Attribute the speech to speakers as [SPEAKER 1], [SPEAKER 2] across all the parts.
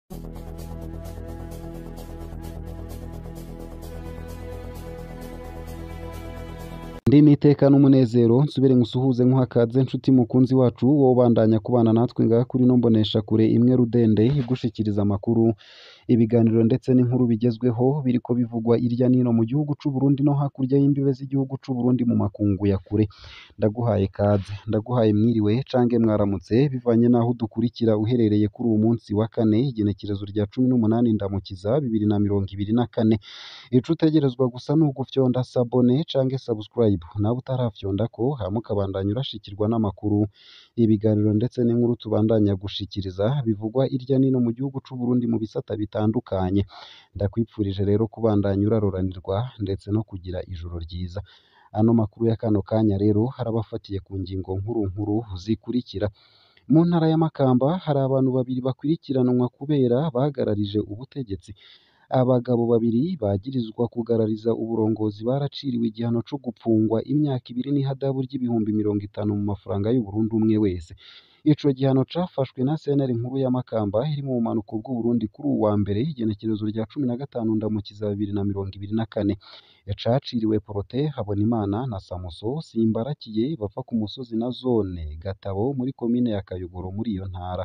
[SPEAKER 1] Ndi n'iteka n'umunezero nsubire ngusuhuze nkuhakaze nshuti mukunzi wacu wowe ubandanya kubana natwe ngaha kuri ino mboneshakure imwe rudende igushikiriza amakuru ibiganiro ndetse n'inkuru bigezweho biriko bivugwa irya nino mu gihugu c'u Burundi no hakurya y'imbibe z'igihugu c'u Burundi mu makungu ya kure ndaguhaye kaze ndaguhaye mwiriwe cange mwaramutse bivanye naho udukurikira uherereye kuri uwu munsi wa kane igenekerezo rya cumi n'umunani ndamukiza bibiri na mirongo ibiri na kane ico utegerezwa gusa ni ugufyonda sabone cange subscribe nawe utarafyondako hama ukabandanya urashikirwa n'amakuru ibiganiro ndetse n'inkuru tubandanya gushikiriza bivugwa irya nino mu gihugu c'u Burundi mu bisata bitandukanye ndakwipfurije rero kubandanya uraroranirwa ndetse no kugira ijoro ryiza ano makuru ya kano kanya rero harabafatiye ku ngingo nkuru nkuru zikurikira mu ntara ya Makamba hari abantu babiri bakurikiranwa kubera bagararije ubutegetsi abagabo babiri bagirizwa kugarariza uburongozi baraciriwe igihano co gupfungwa imyaka ibiri n'ihadabu ry'ibihumbi mirongo itanu mu mafaranga y'Uburundi umwe wese ico gihano cafashwe na sentare nkuru ya Makamba iri mu bumanuko bw'u Burundi kuri uwu wa mbere igenekerezo rya cumi na gatanu ndamukiza bibiri na mirongo ibiri na kane caciriwe Protais Habonimana na Samuso Simbarakiye bava ku musozi na zone Gatabo muri komine ya Kayogoro muri iyo ntara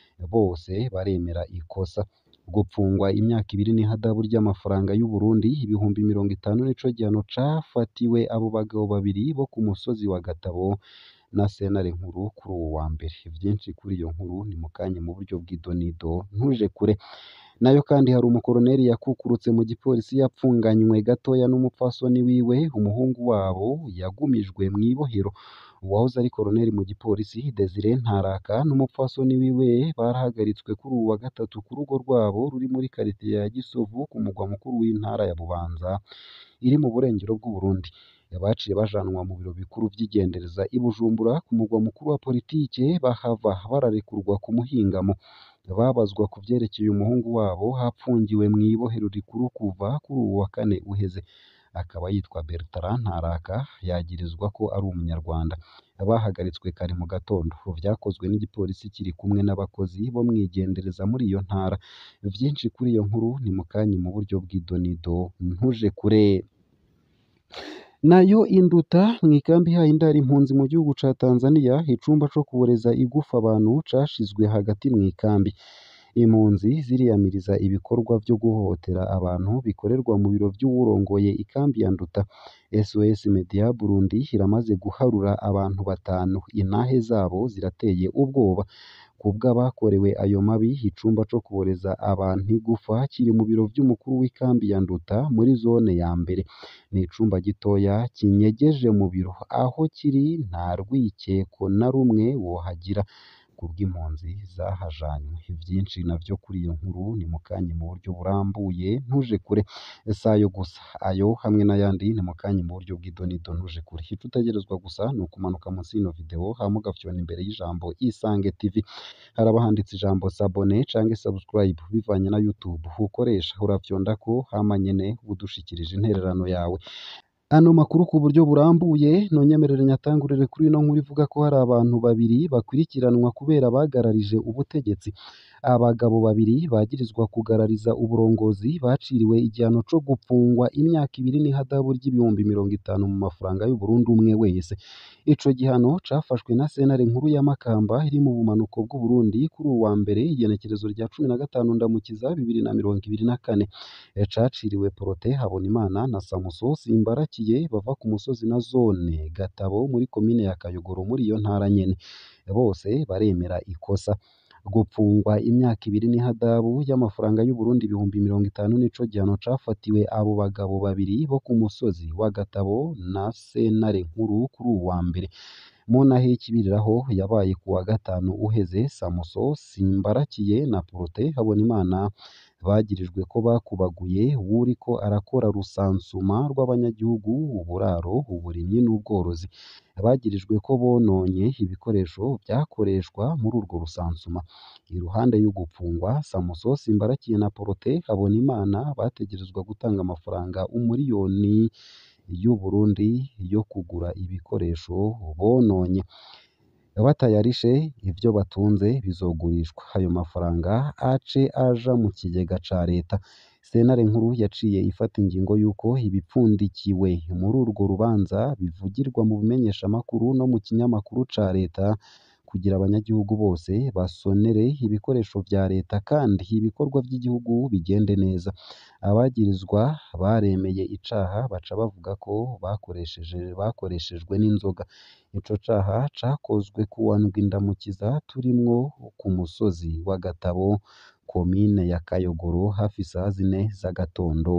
[SPEAKER 1] bose baremera ikosa gupfungwa imyaka ibiri n'ihadabu ry'amafaranga y'u Burundi ibihumbi mirongo itanu nico gihano cafatiwe abo bagabo babiri bo ku musozi wa Gatabo na sentare nkuru kuri uwo wa mbere vyinshi kuri iyo nkuru ni mukanye mu buryo bw'idonido ntuje kure nayo kandi hari umukoroneri yakukurutse mu gipolisi yapfunganywe gatoya n'umupfasoni wiwe umuhungu wabo yagumijwe mw'ibohero uwahoze ari koroneri mu gipolisi Desire Ntaraka n'umupfasoni wiwe barahagaritswe kuri uwu wa gatatu ku rugo rwabo ruri muri karitiye ya Gisovu ku mugwa mukuru w'intara ya Bubanza iri mu burengero bw'u Burundi baciye bajanwa mu biro bikuru vy'igendereza i Bujumbura ku mugwa mukuru wa politike bahava bararekurwa ku muhingamo babazwa ku vyerekeye umuhungu wabo hapfungiwe mw'ibohero rikuru kuva kuri uwu wa kane uheze akaba yitwa Bertrand Ntaraka yagirizwa ko ari umunyarwanda bahagaritswe kare mu gatondo vyakozwe n'igipolisi kiri kumwe n'abakozi bo mwigendereza muri iyo ntara vyinshi kuri iyo nkuru ni mukanye mu buryo bw'idonido ntuje kure nayo induta mw'ikambi ihaye indaro impunzi mu gihugu ca Tanzania icumba co kuboreza igufa abantu cashizwe hagati mw'ikambi impunzi ziriyamiriza ibikorwa vyo guhohotera abantu bikorerwa mu biro vy'uwurongoye ikambi ya Nduta SOS Media Burundi iramaze guharura abantu batanu intahe zabo zirateye ubwoba kubw'abakorewe ayo mabi icumba co kuboreza abantu igufa kiri mu biro vy'umukuru w'ikambi ya Nduta muri zone ya mbere ni icumba gitoya kinyegeje mu biro aho kiri nta rwikeko na rumwe wohagira kubw'impunzi zahajanywe vyinshi navyo kuri iyo nkuru ni mukanye mu buryo burambuye ntuje kure sayo gusa ayo hamwe n'ayandi ni mukanye mu buryo bw'idonido ntuje kure ico utegerezwa gusa ni ukumanuka munsi y'ino video hama ugafyona imbere y'ijambo Isange TV haraba handitse ijambo sabone canke subscribe bivanye na YouTube ukoresha urafyondako hama nyene udushikirije intererano yawe ano makuru ku buryo burambuye nonyemerere nyatangurire kuri ino nkuru ivuga ko hari abantu babiri bakurikiranwa kubera bagararije ubutegetsi abagabo babiri bagirizwa kugarariza uburongozi baciriwe igihano co gupfungwa imyaka ibiri n'ihadabu ry'ibihumbi mirongo itanu mu mafaranga y'u Burundi umwe wese ico gihano cafashwe na sentare nkuru ya Makamba iri mu bumanuko bw'u Burundi kuri uwu wa mbere igenekerezo rya cumi na gatanu ndamukiza bibiri na mirongo ibiri na kane caciriwe Protais Habonimana na Samuso Simbarakiye bava ku musozi na zone Gatabo muri komine ya Kayogoro muri iyo ntara nyene bose baremera ikosa gupfungwa imyaka ibiri n'ihadabu y'amafaranga y'u Burundi ibihumbi mirongo itanu nico gihano cafatiwe abo bagabo babiri bo ku musozi wa Gatabo na sentare nkuru kuri uwu wa mbere mu ntahe y'ikibiriraho yabaye ku wa gatanu uheze Samuso Simbarakiye na Protais Habonimana bagirijwe ko bakubaguye uwuriko arakora rusansuma rw'abanyagihugu uburaro uburimyi n'ubworozi bagirijwe ko bononye ibikoresho vyakoreshwa muri urwo rusansuma iruhande y'ugupfungwa Samuso Simbarakiye na Protais Habonimana bategerezwa gutanga amafaranga umuriyoni y'u Burundi yo kugura ibikoresho bononye batayarishe ivyo batunze bizogurishwa ayo mafaranga ace aja mu kigega ca leta sentare nkuru yaciye ifata ingingo y'uko ibipfundikiwe muri urwo rubanza bivugirwa mu bimenyeshamakuru no mu kinyamakuru ca leta kugira abanyagihugu bose basonere ibikoresho vya leta kandi ibikorwa vy'igihugu bigende neza abagirizwa baremeye icaha baca bavuga ko bakoresheje bakoreshejwe n'inzoga ico caha cakozwe kuwa ndwi ndamukiza turimwo ku musozi wa Gatabo komine ya Kayogoro hafi isaha zine z'agatondo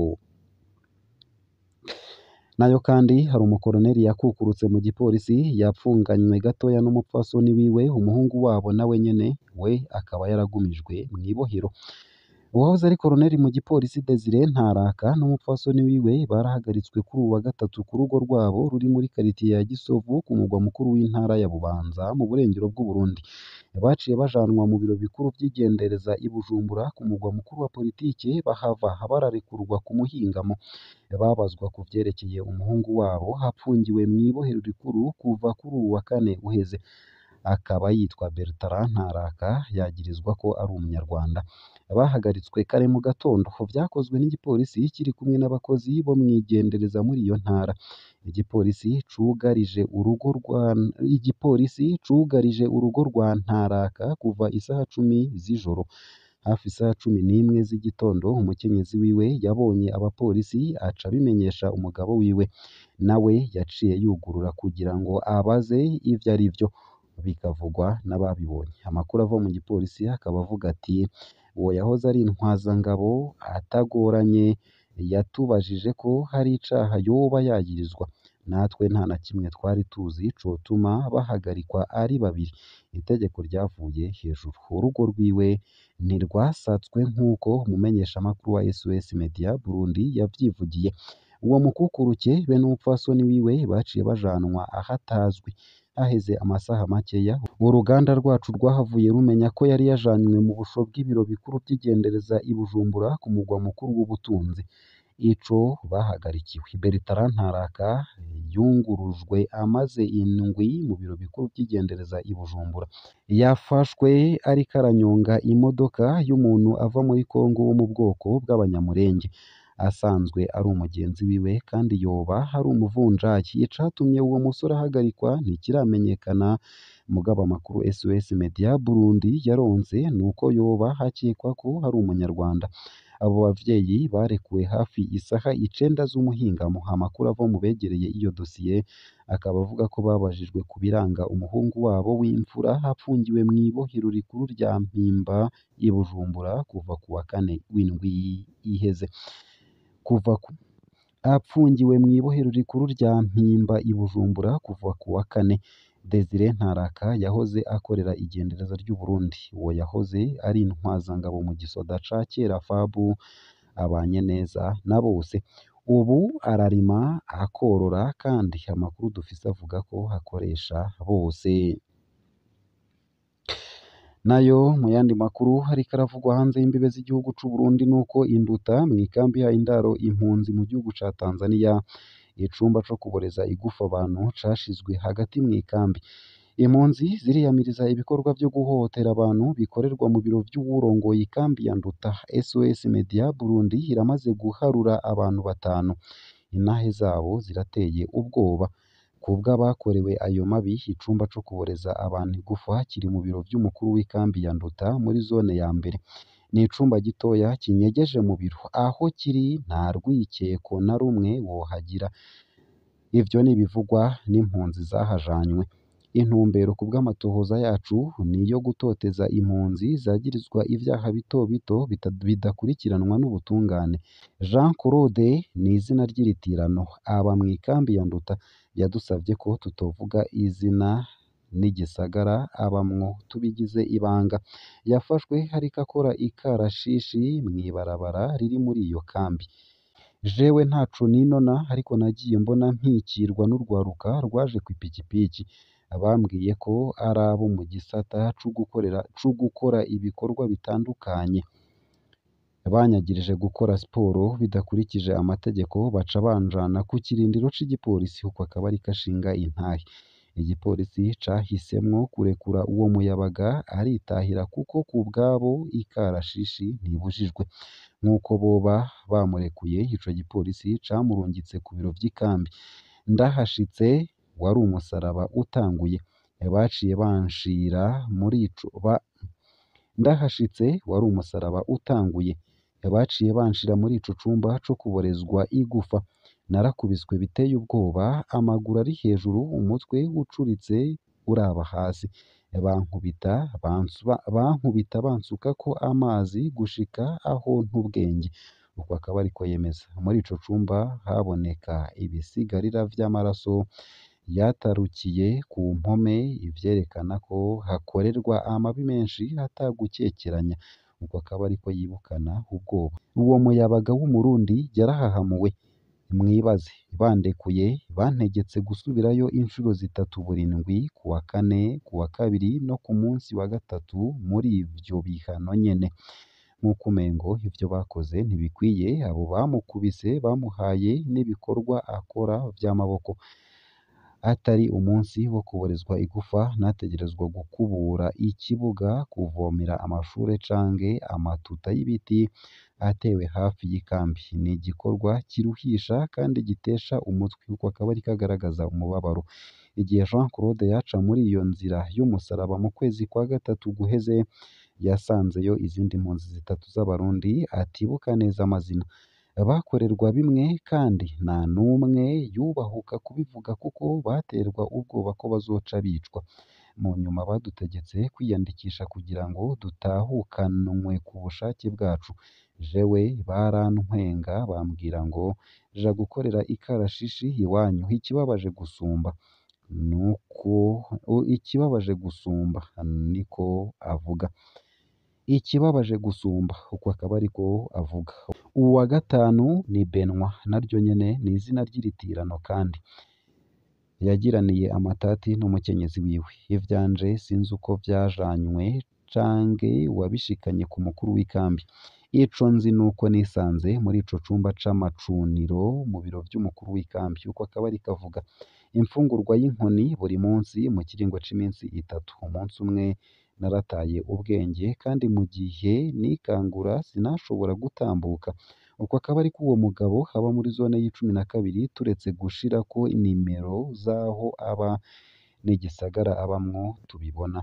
[SPEAKER 1] nayo kandi hari umukoroneri yakukurutse mu gipolisi yapfunganywe gatoya n'umupfasoni wiwe umuhungu wabo nawe nyene we akaba yaragumijwe mw'ibohero uwahoze ari koroneri mu gipolisi Desire Ntaraka n'umupfasoni wiwe barahagaritswe kuri uwa gatatu ku rugo rwabo ruri muri karitiye ya Gisovu ku mugwa mukuru w'intara ya Bubanza mu burengero bw'u Burundi baciye bajanwa mu biro bikuru vy'igendereza i Bujumbura ku mugwa mukuru wa politike bahava bararekurwa ku muhingamo babazwa ku vyerekeye umuhungu wabo hapfungiwe mw'ibohero rikuru kuva kuri uwu wa kane uheze akaba yitwa Bertrand Ntaraka yagirizwa ko ari umunyarwanda bahagaritswe kare mu gatondo vyakozwe n'igipolisi kiri kumwe n'abakozi bo mwigendereza muri iyo ntara igipolisi cugarije urugo rwa igipolisi cugarije urugo rwa Ntaraka kuva isaha cumi z'ijoro hafi isaha cumi n'imwe z'igitondo umukenyezi wiwe yabonye abapolisi aca abimenyesha umugabo wiwe nawe yaciye yugurura kugira ngo abaze ivyo ari vyo bikavugwa n'ababibonye amakuru ava mu gipolisi akaba avuga ati uwo yahoze ari intwazangabo atagoranye yatubajije ko hari icaha yoba yagirizwa natwe nta na kimwe twari tuzi cotuma bahagarikwa ari babiri itegeko ryavuye hejuru urugo rwiwe ntirwasatswe nk'uko umumenyeshamakuru wa SOS Media Burundi yavyivugiye uwo mukukuruke be n'umupfasoni wiwe baciye bajanwa ahatazwi haheze amasaha makeya uruganda rwacu rwahavuye rumenya ko yari yajanywe mu busho bw'ibiro bikuru vy'igendereza i Bujumbura ku mugwa mukuru w'ubutunzi ico bahagarikiwe Bertrand Ntaraka yungurujwe amaze indwi mu biro bikuru vy'igendereza i Bujumbura yafashwe ariko aranyonga imodoka y'umuntu ava muri Kongo wo mu bwoko bw'abanyamurenge asanzwe ari umugenzi wiwe kandi yoba hari umuvunjayi icatumye uwo musore ahagarikwa ntikiramenyekana mugabo amakuru SOS Media Burundi yaronse nuko yoba hakekwa ko hari umunyarwanda abo bavyeyi barekuwe hafi isaha icenda z'umuhingamo amakuru ava mu begereye iyo dosiye akaba avuga ko babajijwe ku biranga umuhungu wabo w'imfura apfungiwe mw'ibohero rikuru rya Mpimba i Bujumbura kuva ku wa kane w'indwi iheze kuva ku apfungiwe mw'ibohero rikuru rya Mpimba i Bujumbura kuva ku wa kane Desire Ntaraka yahoze akorera igendereza ry'u Burundi uwo yahoze ari intwazangabo mu gisoda ca kera fabu abanye neza na bose ubu ararima akorora kandi amakuru dufise avuga ko akoresha bose nayo mu yandi makuru hariko aravugwa hanze y'imbibe z'igihugu c'u Burundi nuko induta mw'ikambi yayo indaro impunzi mu gihugu ca Tanzania icumba co kuboreza igufa abantu cashizwe hagati mw'ikambi impunzi ziriyamiriza ibikorwa vyo guhohotera abantu bikorerwa mu biro vy'uwurongoye ikambi ya Nduta SOS Media Burundi iramaze guharura abantu batanu intahe zabo zirateye ubwoba kubw'abakorewe ayo mabi icumba co kuboreza abantu igufa kiri mu biro vy'umukuru w'ikambi ya Nduta muri zone ya mbere ni icumba gitoya kinyegeje mu biro aho kiri nta rwikeko na rumwe wohagira ivyo nibivugwa n'impunzi zahajanywe intumbero ku bw'amatohoza yacu ni iyo gutoteza impunzi zagirizwa ivyaha bito bito bita- bidakurikiranwa n'ubutungane Jean Claude ni izina ry'iritirano aba mw'ikambi ya Nduta yadusavye ko tutovuga izina n'igisagara abamwo tubigize ibanga yafashwe hariko akora ikarashishi mw'ibarabara riri muri iyo kambi jewe ntaco ninona ariko nagiye mbona mpikirwa n'urwaruka rwaje kw'ipikipiki bambwiye ko ari abo mu gisata co gukorera co gukora ibikorwa bitandukanye banyagirije gukora siporo bidakurikije amategeko baca banjana ku kirindiro c'igipolisi uko akaba ariko ashinga intahe igipolisi cahisemwo kurekura uwo muyabaga aritahira kuko ku bwabo ikarashishi ntibujijwe nk'uko boba bamurekuye ico gipolisi camurungitse ku biro vy'ikambi ndahashitse wari umusaraba utanguye baciye banshira muri ico ba ndahashitse wari umusaraba utanguye baciye banshira muri ico cumba co kuborezwa igufa narakubiswe biteye ubwoba amaguru ari hejuru umutwe ucuritse uraba hasi bankubita bansuba bankubita bansukako amazi gushika aho ntubwenge uko akaba ariko yemeza muri ico cumba haboneka ibisigarira vy'amaraso yatarukiye ku mpome ivyerekana ko hakorerwa amabi menshi atagukekeranya uko akaba ariko yibukana ubwoba uwo muyabaga w'umurundi yarahahamuwe mwibaze bandekuye bantegetse gusubirayo inshuro zitatu burindwi ku wa kane ku wa kabiri no ku munsi wa gatatu muri ivyo bihano nyene nk'uko umengo ivyo bakoze ntibikwiye abo bamukubise bamuhaye n'ibikorwa akora vy'amaboko atari umunsi wo kuborezwa igufa nategerezwa gukubura ikibuga kuvomera amashure canke amatuta y'ibiti atewe hafi y'ikambi ni igikorwa kiruhisha kandi gitesha umutwe uko akaba ariko agaragaza umubabaro igihe Jean Claude yaca muri iyo nzira y'umusaraba mu kwezi kwa gatatu guheze yasanzeyo izindi mpunzi zitatu z'abarundi atibuka neza amazina bakorerwa bimwe kandi nta n'umwe yubahuka kubivuga kuko baterwa ubwoba ko bazoca bicwa mu nyuma badutegetse kwiyandikisha kugira ngo dutahukanwe ku bushake bwacu jewe barantwenga bambwira ngo ja gukorera ikarashishi iwanyu ikibabaje gusumba nuko ikibabaje gusumba niko avuga ikibabaje gusumba uko akaba ariko avuga uwa gatanu ni Benwa naryo nyene ni izina ry'iritirano kandi yagiraniye amatati n'umukenyezi wiwe ivyanje sinzi uko vyajanywe canke wabishikanye ku mukuru w'ikambi ico nzi nuko nisanze muri ico cumba c'amacuniro mu biro vy'umukuru w'ikambi uko akaba ariko avuga imfungurwa y'inkoni buri munsi mu kiringo c'iminsi itatu umunsi umwe narataye ubwenge kandi mu gihe nikangura sinashobora gutambuka uko akaba ariko uwo mugabo aba muri zone y'icumi na kabiri turetse gushirako inimero z'aho aba n'igisagara abamwo tubibona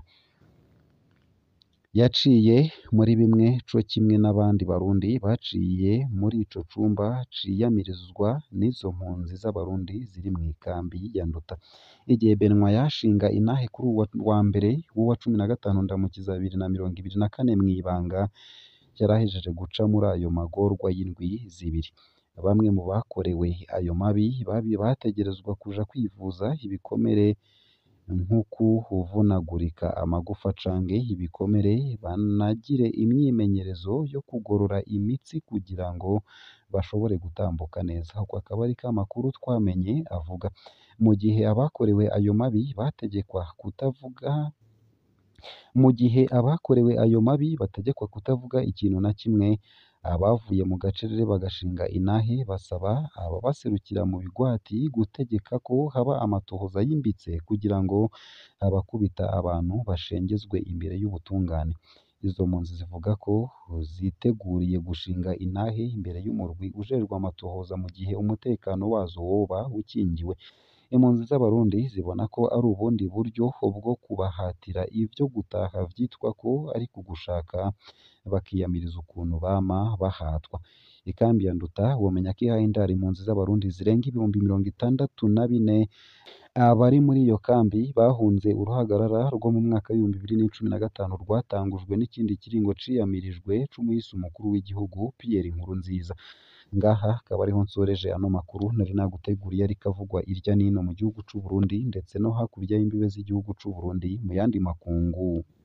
[SPEAKER 1] yaciye muri bimwe co kimwe n'abandi barundi baciye muri ico cumba ciyamirizwa n'izo mpunzi z'abarundi ziri mu ikambi ya Nduta igihe Benwa yashinga inahe kuri uwa wa mbere w'uwa cumi na gatanu ndamukiza bibiri na mirongo ibiri na kane mw'ibanga yarahejeje guca muri ayo magorwa y'indwi zibiri bamwe mu bakorewe ayo mabi babi bategerezwa kuja kwivuza ibikomere nk'ukuvunagurika amagufa canke ibikomere banagire imyimenyerezo yo kugorora imitsi kugira ngo bashobore gutambuka neza ako akaba ariko amakuru twamenye avuga mu gihe abakorewe ayo mabi bategekwa kutavuga mu gihe abakorewe ayo mabi bategekwa kutavuga ikintu na kimwe abavuye mu gacerere bagashinga inahe basaba ababaserukira mu bigwati gutegeka ko haba amatohoza yimbitse kugira ngo abakubita abantu bashengezwe imbere y'ubutungane izo mpunzi zivuga ko ziteguriye gushinga intahe imbere y'umurwi ujejwe amatohoza mu gihe umutekano wazo woba ukingiwe impunzi z'abarundi zibona ko ari ubundi buryo bwo kubahatira ivyo gutaha vyitwa ko ari kugushaka bakiyamiriza ukuntu bama bahatwa ikambi ya Nduta womenya ko ihaye indaro impunzi z'abarundi zirenga ibihumbi mirongo itandatu na bine abari muri iyo kambi bahunze uruhagarara rwo mu mwaka w'ibihumbi bibiri n'icumi na gatanu rwatangujwe n'ikindi kiringo ciyamirijwe c'umuhisi umukuru w'igihugu Pierre Nkurunziza ngaha akaba ariho nsoreje ano makuru nari naguteguriye ariko avugwa irya nino mu gihugu c'u Burundi ndetse no hakurya y'imbibe z'igihugu c'u Burundi mu yandi makungu